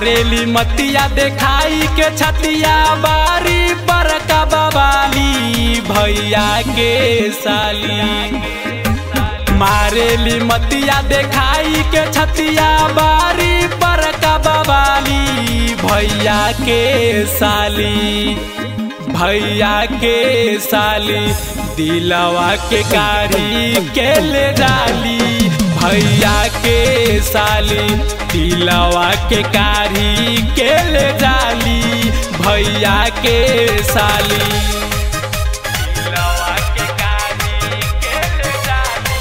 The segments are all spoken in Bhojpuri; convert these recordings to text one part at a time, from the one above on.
मारेली मतिया देखाई के छतिया बारी पर कबाली भैया के साली मारेली मतिया देखाई के छतिया बारी पर कबाली भैया के साली भैया के साली दिलवा के कारी के ले डाली भैया के साली दिलवा के कारी के ले डाली भैया के साली दिलवा के कारी के ले डाली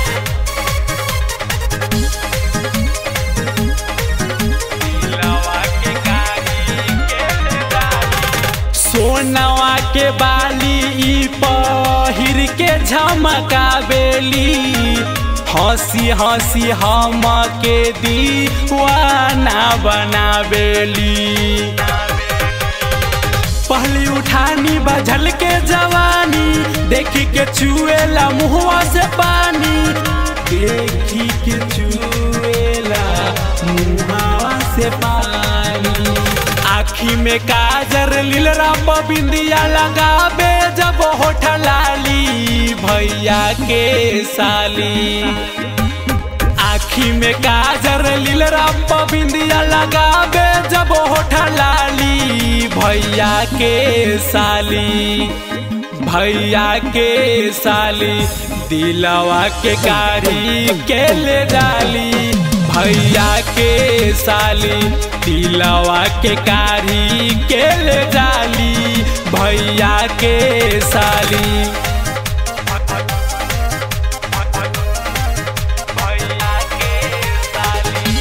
दिलवा के कारी के ले डाली सोनवा के बाली ई पहिर के झमका बेली हंसी हंसी हम के दीवाना बनावेली पहली उठानी बझल के जवानी देखी के चुएला मुहवा से पानी देखी के चुएला मुहवा से पानी आखी में काजर लीलरा बिंदिया लगाबे जब होठ लाली भैया के साली आखी में काजर लीलरा बिंदिया लगाबे जब होठ लाली भैया के साली भैया के साली दिलवा के कारी के ले डाली भैया के साली दिलवा के कारी के ले डाली भैया के साली भैया के साली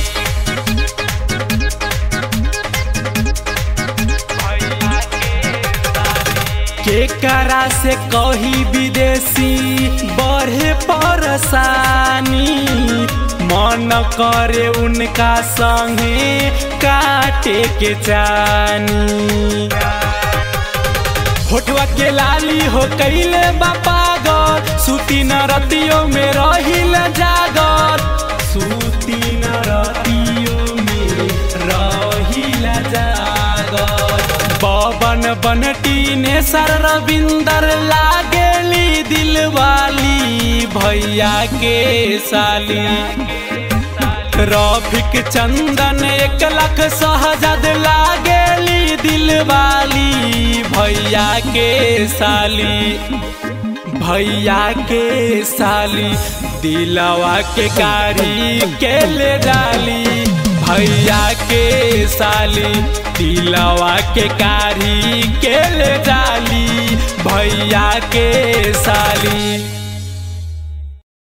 भैया के साली केकरा से कही विदेशी बढ़े परेशानी मन करे उनका संगे काटे के जानी होठवा के लाली हो कैले बापागर सुती न रतियों में रहिल जागर सुती न रतियों में रहिल जागर बबन बनटी ने सर रविंदर लागेली दिलवाली भैया के साली रफिक चंदन एक लाख सहजद लागेली दिलवाली भैया के साली भैया के साली दिलवा के कारी के ले डाली भैया के साली दिलवा के कारी के ले डाली भैया के साली